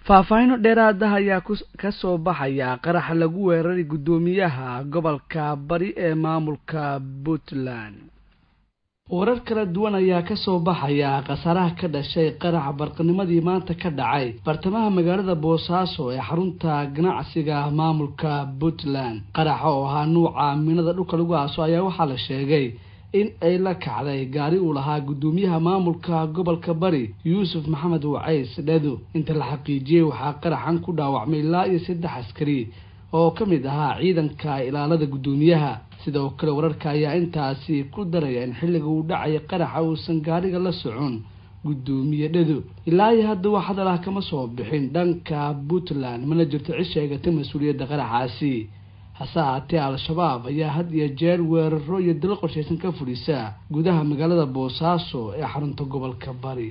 faahfaahino dheeraada ayaa ka soo baxaya qaraxa lagu weeraray guddoomiyaha gobolka bari ee maamulka puntland warar kala duwan ayaa ka soo baxaya khasaaraha ka dhashay qaraxa barqanimadii maanta ka dhacay bartamaha magaalada boosaaso ee xarunta ganacsiga maamulka puntland qaraxa oo ahaa nuuca minada dhulka lagu aaso ayaa waxaa la sheegay in ay la kacday gaari uu lahaa guddoomiyaha maamulka gobolka bari yuusuf maxamed wacays dhedu inta la xaqiijiyey waxaa qaraxan ku dhaawacmay ilaa iyo saddex askari oo ka mid ahaa ciidanka ilaalada guddoomiyaha sidoo kale wararka ayaa intaasi ku daraya in xilliga uu dhacaya qaraxa uusan gaariga la socon guddoomiye dhedu ilaa iyo hadda wax hadal ah kama soo bixin dhanka puntland mana jirto cid sheegata mas-uuliyadda qaraxaasi hase ahaatee al-shabaab ayaa had iyo jeer weeraro iyo dilo qorshaysan ka fudhisa gudaha magaalada boosaaso ee xarunta gobolka bari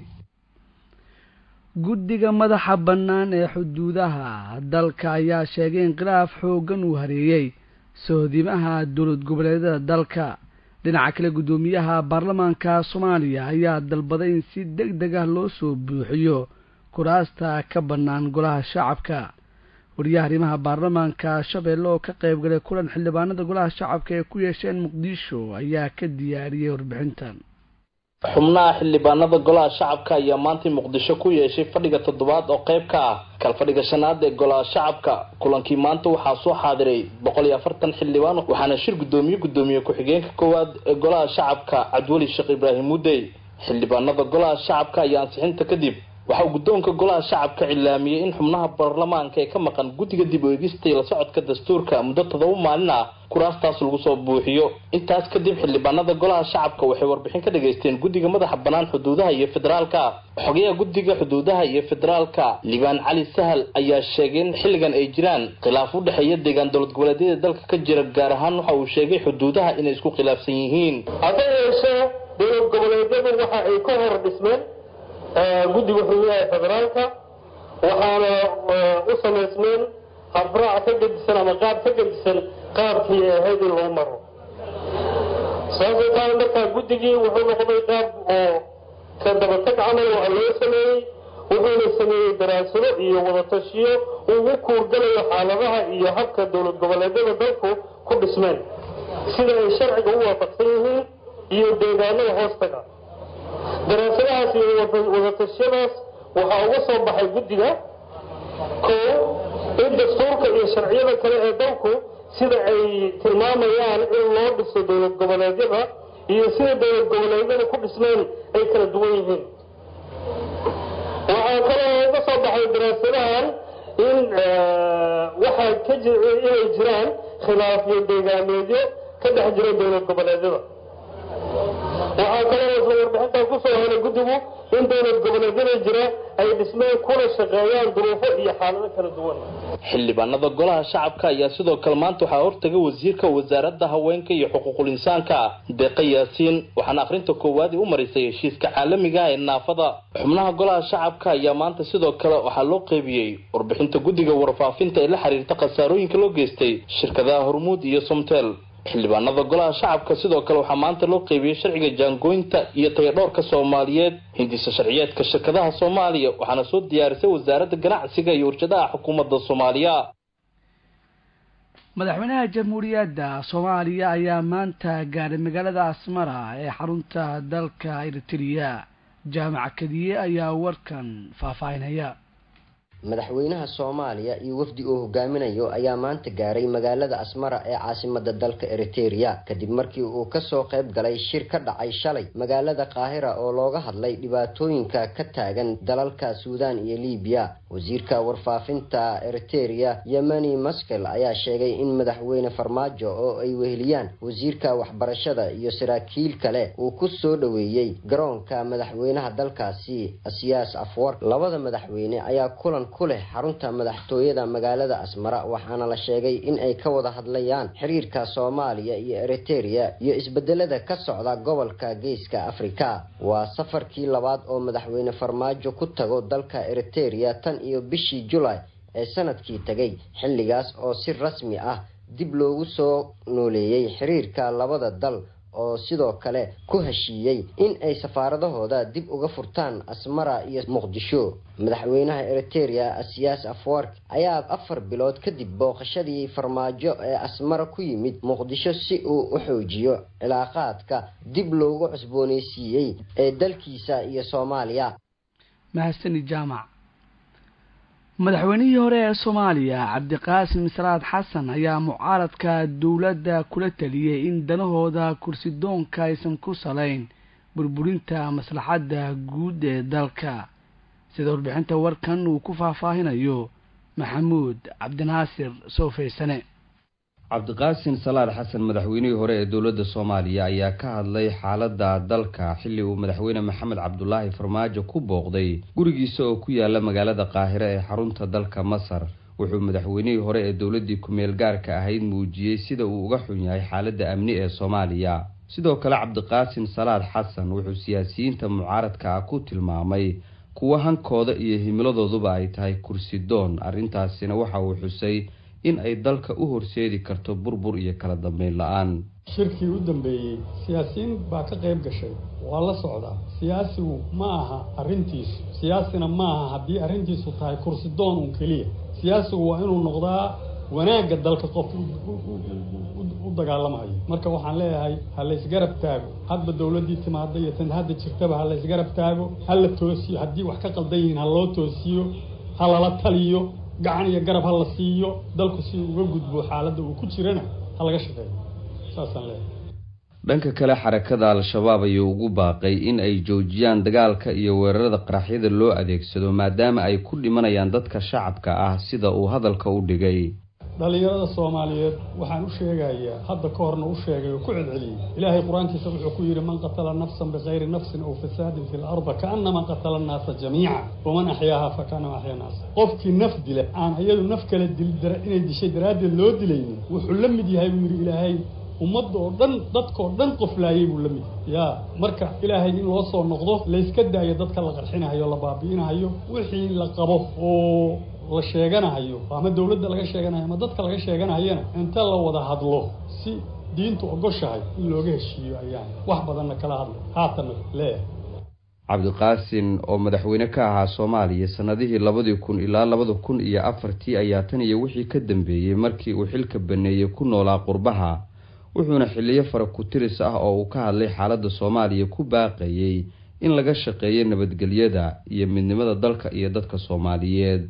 guddiga madaxa bannaan ee xuduudaha dalka ayaa sheegay in khilaaf xooggan uu hareeyey sohdimaha dowlad goboleedyada dalka dhinaca kale guddoomiyaha baarlamaanka soomaaliya ayaa dalbaday in si deg deg ah loo soo buuxiyo kuraasta ka bannaan golaha shacabka wariyaha arrimaha baarlamaanka shabeelle oo ka qayb galay kulan xildhibaanada golaha shacabka ee ku yeesheen muqdisho ayaa ka diyaariyey warbixintan xubnaha xildhibaanada golaha shacabka ayaa maantay muqdisho ku yeeshay fadhiga toddobaad oo qayb ka ah kalfadhiga shanaad ee golaha shacabka kulankii maanta waxaa soo xaadiray boqol iyo afartan xildhibaan waxaana shir guddoomiye guddoomiye ku-xigeenka koowaad ee golaha shacabka cabdiweli sheekh ibraahim mudey xildhibaanada golaha shacabka ayaa ansixinta kadib waxa uu guddoonka golaha shacabka cilaamiyey in xubnaha baarlamaanka ee ka maqan guddiga dib u eegista la socodka dastuurka muddo toddoba maalin ah kuraastaas lagu soo buuxiyo intaas kadib xildhibaanada golaha shacabka waxay warbixin ka dhageysteen guddiga madaxa bannaan xuduudaha iyo federaalka xogayaha guddiga xuduudaha iyo federaalka libaan cali sahal ayaa sheegay in xilligan ay jiraan khilaaf u dhexeeya deegaan dowlad goboleedyada dalka ka jira gaar ahaan waxa uu sheegay xuduudaha inay isku khilaafsan yihiin hase yeeshee dowlad goboleedyadu waxa ay ka hor dhismeen guddiga xuduudaha federaalka waxaana u samaysmeen habraac ka gedisan ama qaab ka gedisan qaabkii ahayd in loo maro sababtoo tahay markaa guddigii wuxuu noqday qaab oo ka dabatag camal waa loo sameeyey wuxuuna sameeyey daraasado iyo wadatashiyo uu u kuurgalayo xaaladaha iyo habka dowlad goboleedyada dalku ku dhismeen sida ay sharciga u waafaqsan yihiin iyo deegaanada hoostaga daraasadahaas iyo wadatashyadaas waxaa uga soo baxay guddiga koo in dastuurka iyo sharciyada kale ee dalku sida ay tilmaamayaan in loo dhiso dowlad goboleedyada iyo sida dowlad goboleedyada ku dhismeen ay kala duwan yihiin waxaa kaloo uga soo baxay daraasadahan in waxaa ka inay jiraan khilaafyo deegaameedyo ka dhex jira dowlad goboleedyada waxaa kaloo isla warbixintan kusoo helay guddigu in dowlad goboleedyada jira ay dhismeen kuna shaqeeyaan duruufo iyo xaalado kala duwan xildhibaanada golaha shacabka ayaa sidoo kale maanta waxaa hortagay wasiirka wasaaradda haweenka iyo xuquuqul insaanka deeqa yaasiin waxaana akhrinta koowaad u marisay heshiiska caalamiga ee naafada xubnaha golaha shacabka ayaa maanta sidoo kale waxaa loo qeybiyey warbixinta guddiga warfaafinta ee la xiriirta khasaarooyinka loo geystay shirkadaha hormuud iyo somtel xildhibaanada golaha shacabka sidoo kale waxaa maanta loo qeybiyey sharciga jaangooynta iyo tayadhoorka soomaaliyeed hindisa sharciyeedka shirkadaha soomaaliya waxaana soo diyaarisay wasaaradda ganacsiga iyo warshadaha xukuumadda soomaaliya madaxweynaha jamhuuriyadda soomaaliya ayaa maanta gaaray magaalada asmara ee xarunta dalka eritrea jaamac kadiye ayaa warkan faahfaahinaya madaxweynaha soomaaliya iyo wafdi uu hogaaminayo ayaa maanta gaaray magaalada asmara ee caasimada dalka eritereya kadib markii uu kasoo qayb galay shir ka dhacay shalay magaalada qaahira oo looga hadlay dhibaatooyinka ka taagan dalalka suudan iyo libiya wasiirka warfaafinta eritereya yemeni maskel ayaa sheegay in madaxweyne farmaajo oo ay weheliyaan wasiirka waxbarashada iyo saraakiil kale uu ku soo dhoweeyey garoonka madaxweynaha dalkaasi asiyaas afwar labada madaxweyne ayaa kulan ku leh xarunta madaxtooyada magaalada asmara waxaana la sheegay in ay ka wada hadlayaan xiriirka soomaaliya iyo eritereya iyo isbedelada ka socda gobolka geeska afrika waa safarkii labaad oo madaxweyne farmaajo ku tago dalka eritereya tan iyo bishii julay ee sanadkii tegay xilligaas oo si rasmi ah dib loogu soo nooleeyey xiriirka labada dal oo sidoo kale ku heshiiyey in ay safaaradahooda dib uga furtaan asmara iyo muqdisho madaxweynaha eriteria siyaas afwark ayaa afar bilood kadib booqashadii farmaajo ee asmara ku yimid muqdisho si uu u xoojiyo cilaaqaadka dib loogu cusbooneysiiyey ee dalkiisa iyo soomaaliya mahadsani jaamac madaxweynihii hore ee soomaaliya cabdiqaasim salaad xasan ayaa mucaaradka dowladda kula taliyey in danahooda kursi doonka aysan ku salayn burburinta maslaxadda guud ee dalka sida warbixinta warkan uu ku faahfaahinayo maxamuud cabdinaasir soofaysane cabdiqaasin salaad xasan madaxweynihii hore ee dowladda soomaaliya ayaa ka hadlay xaaladda dalka xilli uu madaxweyne maxamed cabdulaahi farmaajo ku booqday gurigiisa oo ku yaala magaalada qaahire ee xarunta dalka masar wuxuu madaxweynihii hore ee dowladdii ku-meel gaarka ahayd muujiyey sida uu uga xun yahay xaaladda amni ee soomaaliya sidoo kale cabdiqaasin salaad xasan wuxuu siyaasiyiinta mucaaradka ah ku tilmaamay kuwo hankooda iyo himiladooduba ay tahay kursi doon arrintaasina waxa uu xusay in ay dalka u horseedi karto burbur iyo kala dambeyn la-aan shirkii u dambeeyey siyaasiyiin baa ka qayb gashay waa la socdaa siyaasigu ma aha arrintiisu siyaasina ma aha haddii arrintiisu tahay kursi doon un keliya siyaasigu waa inuu noqdaa wanaagga dalka qof u dagaalamayo marka waxaan leeyahay ha laysgarab taago hadba dowladdii timaada iyo tan hadda jirtaba ha laysgarab taago ha la toosiyo haddii wax ka qaldan yihiin ha loo toosiyo ha lala taliyo gacan iyo garab ha la siiyo dalku si uga gudbo xaaladda uu ku jirana ha laga shaqeeyo saasaan leeyahay dhanka kale xarakada al-shabaab ayuu ugu baaqay in ay joojiyaan dagaalka iyo weerarada qaraxyada loo adeegsado maadaama ay ku dhimanayaan dadka shacabka ah sida uu hadalka u dhigay dhallinyarada soomaaliyeed waxaan u sheegayaa hadda ka horna u sheegay oo ku celceliyey ilaahay qur-aankiisa wuxuu ku yidhi man qatala nafsan bikayri nafsin aw fasaadin fi larda kaanama qatala annaasa jamiica waman axyaaha fakaanama axya naasa qofkii naf dila aan iyadu naf kale inay dishay daraaddeed loo dilaynin wuxuu la mid yahay buu yidhi ilaahay ummadda oo dhan dadkaoo dhan qoflaayay buu la mid yaa marka ilaahay in loo soo noqdo layska daayo dadka la qarxinahayo la baabi'inahayo wixii la qabo oo la sheeganahayo ama dowladda laga sheeganayo ama dadka laga sheeganayana inta la wada hadlo si diintu ogoshahay in looga heshiiyo ayaan wax badanna kala hadlay haatana leeyahay cabdiqaasin oo madaxweyne ka ahaa soomaaliya sanadihii labadii kun ilaa labada kun iyo afartii ayaa tan iyo wixii ka dambeeyey markii uu xilka baneeyey ku noolaa qurbaha wuxuuna xiliyo fara ku-tiris ah oo uu ka hadlay xaaladda soomaaliya ku baaqayey in laga shaqeeyo nabadgelyada iyo midnimada dalka iyo dadka soomaaliyeed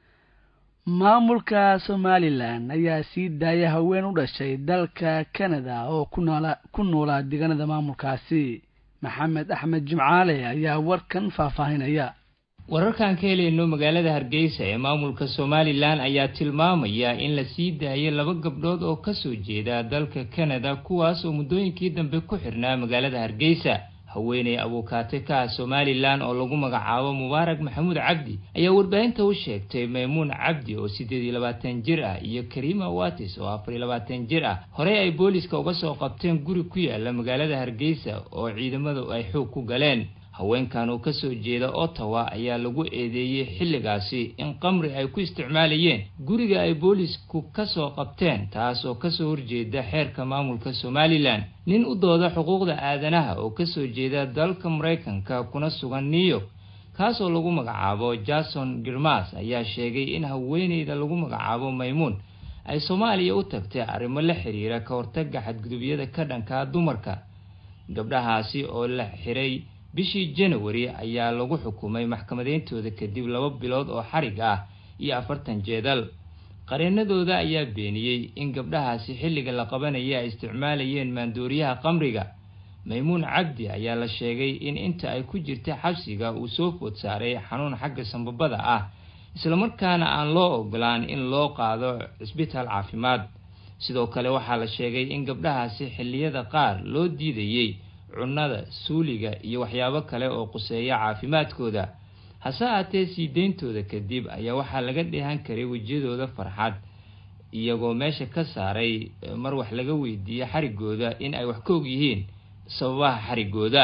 maamulka somalilan ayaa sii daaya haween u dhashay dalka canada oo kunoola ku noolaa deegaanada maamulkaasi maxamed axmed jimcaale ayaa warkan faahfaahinaya wararkaan ka helayno magaalada hargeysa ee maamulka somalilan ayaa tilmaamaya in la sii daayay laba gabdhood oo kasoo jeeda dalka canada kuwaas oo muddooyinkii dambe ku xirnaa magaalada hargeysa haweeney abuukaate ka ah somalilan oo lagu magacaabo mubaarak maxamuud cabdi ayaa warbaahinta u sheegtay maymuun cabdi oo siddeed iyo labaatan jir ah iyo kariima watis oo afar iyo labaatan jir ah horey ay booliska uga soo qabteen guri ku yaala magaalada hargeysa oo ciidamadu ay xoog ku galeen haweenkan oo kasoo jeeda ottawa ayaa lagu eedeeyey xilligaasi in qamri ay ku isticmaalayeen guriga ay boolisku kasoo qabteen taas oo kasoo horjeeda xeerka maamulka somalilan nin u dooda xuquuqda aadanaha oo kasoo jeeda dalka maraykanka kuna sugan new york kaasoo lagu magacaabo jason girmas ayaa sheegay in haweeneyda lagu magacaabo maymuun ay soomaaliya u tagtay arrimo la xiriira ka hortaga xadgudubyada ka dhankaa dumarka gabdhahaasi oo la xiray bishii janawari ayaa lagu xukumay maxkamadeyntooda kadib laba bilood oo xarig ah iyo afartan jeedal qareenadooda ayaa beeniyey in gabdhahaasi xilliga la qabanaya ay isticmaalayeen maandooriyaha qamriga maymuun cabdi ayaa la sheegay in inta ay ku jirta xabsiga uu soo food saaray xanuun xagga sambabada ah islamarkaana aan loo ogolaan in loo qaado cisbitaal caafimaad sidoo kale waxaa la sheegay in gabdhahaasi xilliyada qaar loo diidayey cunnada suuliga iyo waxyaabo kale oo quseeya caafimaadkooda hase aatee sii deyntooda kadib ayaa waxaa laga dheehan karay wejiyadooda farxad iyagoo meesha ka saaray mar wax laga weydiiye xarigooda in ay wax ka og yihiin sababaha xarigooda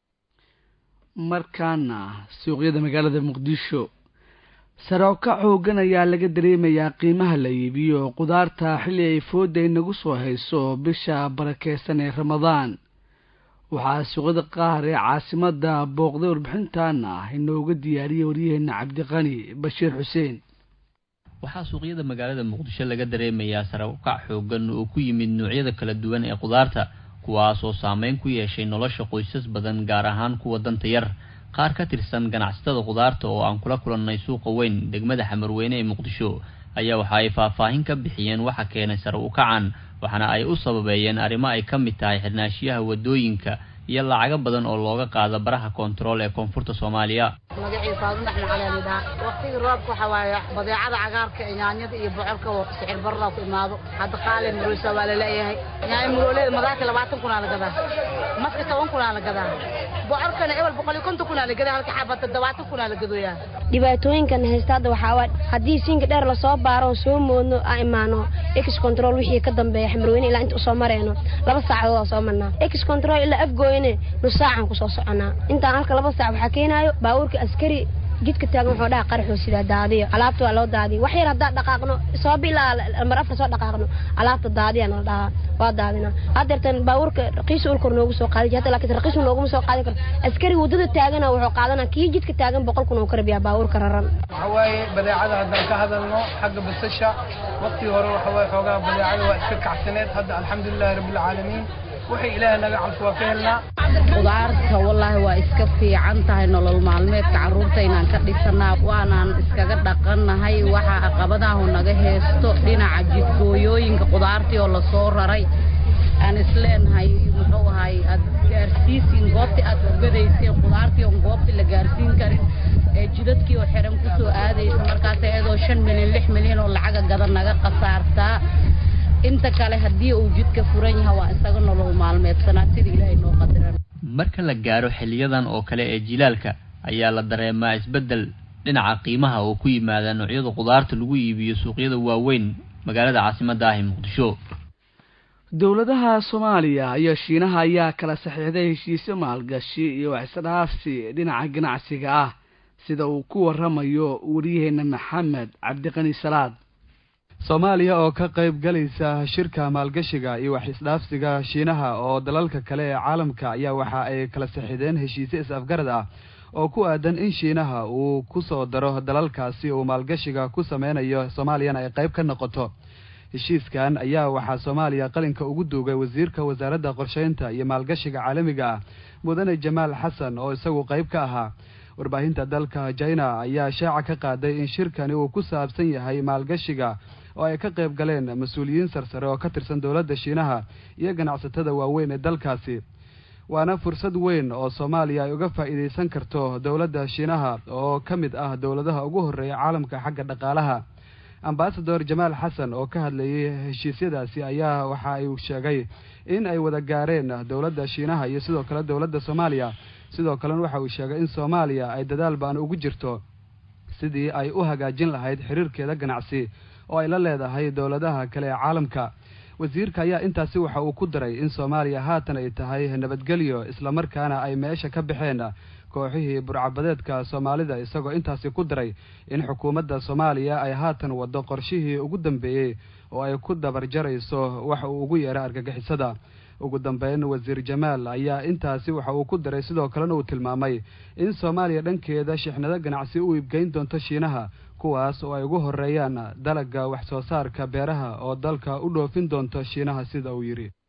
markaana suuqyada magaalada muqdisho sarooka xoogan ayaa laga dareemayaa qiimaha la iibiyo qudaarta xilli ay fooda inagu soo hayso bisha barakeysan ee ramadaan waxaa suuqyada qaar ee caasimada booqday warbixintaana inooga diyaariyey waryaheena cabdiqani bashiir xuseen waxaa suuqyada magaalada muqdisho laga dareemayaa sare ukac xoogan oo ku yimid noocyada kala duwan ee khudaarta kuwaas oo saameyn ku yeeshay nolosha qoysas badan gaar ahaan kuwa danta yar qaar ka tirsan ganacsatada khudaarta oo aan kula kulannay suuqa weyn degmada xamarweyne ee muqdisho ayaa waxa ay faahfaahin ka bixiyeen waxa keenay sare ukacan waxaana ay u sababeeyeen arrimo ay ka mid tahay xirnaashiyaha wadooyinka iyo lacago badan oo looga qaado baraha koontarool ee koonfurta soomaaliya magaciisa adundax macaleenidhaa waqtigii roobka waxaa waaye badeecada cagaarka ee yaanyada iyo bocorka sicir barraa ku imaado hadda qaale muroosa waa la leeyahay yaanyo murooleeda madaarka labaatan kunaa la gadaa maska toban kunaa la gadaa bocorkana ebel boqol iyo konton kunaa la gadaa halka xaba toddobaatan kunaa la gadooyaa dhibaatooyinkan haysta hadda waxaa waa haddii siinka dheer lasoo baaro oo soo moodno a imaano ex control wixii ka dambeeya xamarweyne ilaa inta usoo mareyno laba saacadood aa soo marnaa ex control ilaa afgooyane nus saacan kusoo soconaa intaan halka laba saac waxaa keenaayo baabuurka askari jidka taagan wuxuu dhaha qaraxoo sidaa daadiyo alaabta waa loo daadiya wax yar haddaan dhaqaaqno sabab ilaa mar afar soo dhaqaaqno alaabta daadiya nala dhahaa waa daadina haddeertan baabuurka raqiis ulkor noogu soo qaadi hadda laakiin raqiis nooguma soo qaadi karo askari waddada taagana wuxuu qaadanaa kii jidka taagan boqol kun oo ka rabiyaa baabuurka raran waxa waaye badeecada haddaan ka hadalno xagga basasha waqtii hore waxa waaye xoogaa badeecada waa iska kacsaneed hadda alxamdulilahi rabbilcaalamiin waxay ilaahay naga calfo waa ka helnaa khudaarta wallaahi waa iska fiican tahay nolol maalmeedka carruurta inaan ka dhisanaa waanaan iskaga dhaqannahay waxa caqabadahu naga heesto dhinaca jidgooyooyinka khudaartii oo lasoo raray aan isleenahay muxuu ahay aad gaarsiisiin goobtii aad ogadayseen khudaartii oon goobtii la gaarsiin karin ee jidadkii oo xiran kusoo aadaysa markaas iyadoo shan milyan lix milyan oo lacaga gada naga khasaartaa inta kale haddii uu jidka furan yahay waa isaga nolol maalmeedsanaa sida ilaahay noo qadiran marka la gaaro xiliyadan oo kale ee jilaalka ayaa la dareemaa isbeddel dhinaca qiimaha oo ku yimaada noocyada khudaarta lagu iibiyo suuqyada waaweyn magaalada caasimadda ah ee muqdisho dowladaha soomaaliya iyo shiinaha ayaa kala saxiixday heshiisyo maalgashi iyo waxisdhaafsi dhinaca ganacsiga ah sida uu ku waramayo wariyaheena maxamed cabdiqani salaad soomaaliya oo ka qayb galaysa shirka maalgashiga iyo wax isdhaafsiga shiinaha oo dalalka kale ee caalamka ayaa waxa ay kala saxiideen heshiisyo is-afgarad ah oo ku aadan in shiinaha uu ku soo daro dalalkaasi uu maalgashiga ku sameynayo soomaaliyana ay qayb ka noqoto heshiiskan ayaa waxaa soomaaliya qalinka ugu duugay wasiirka wasaaradda qorsheynta iyo maalgashiga caalamiga ah mudane jamaal xasan oo isagu qayb ka ahaa warbaahinta dalka china ayaa shaaca ka qaaday in shirkani uu ku saabsan yahay maalgashiga oo ay ka qayb galeen mas-uuliyiin sarsare oo ka tirsan dowladda shiinaha iyo ganacsatada waaweyn ee dalkaasi waana fursad weyn oo soomaaliya ay uga faa'iidaysan karto dowladda shiinaha oo ka mid ah dowladaha ugu horreeya caalamka xagga dhaqaalaha ambasador jamaal xasan oo ka hadlayay heshiisyadaasi ayaa waxa ay sheegay in ay wada gaareen dowladda shiinaha iyo sidoo kale dowladda soomaaliya sidoo kalena waxa uu sheegay in soomaaliya ay dadaal baan ugu jirto sidii ay u hagaajin lahayd xiriirkeeda ganacsi oo ay la leedahay dowladaha kale ee caalamka wasiirka ayaa intaasi waxa uu ku daray in soomaaliya haatan ay tahay nabadgelyo islamarkaana ay meesha ka baxeen kooxihii burcabadeedka soomaalida isagoo intaasi ku daray in xukuumadda soomaaliya ay haatan waddo qorshihii ugu dambeeyey oo ay ku dabar jarayso waxa uu ugu yeeray argagixisada ugu dambeyn wasiir jamaal ayaa intaasi waxa uu ku daray sidoo kalena uu tilmaamay in soomaaliya dhankeeda shixnado ganacsi u iibgeyn doonto shiinaha kuwaas oo ay ugu horeeyaan dalagga wax soo saarka beeraha oo dalka u dhoofin doonto shiinaha sida uu yidhi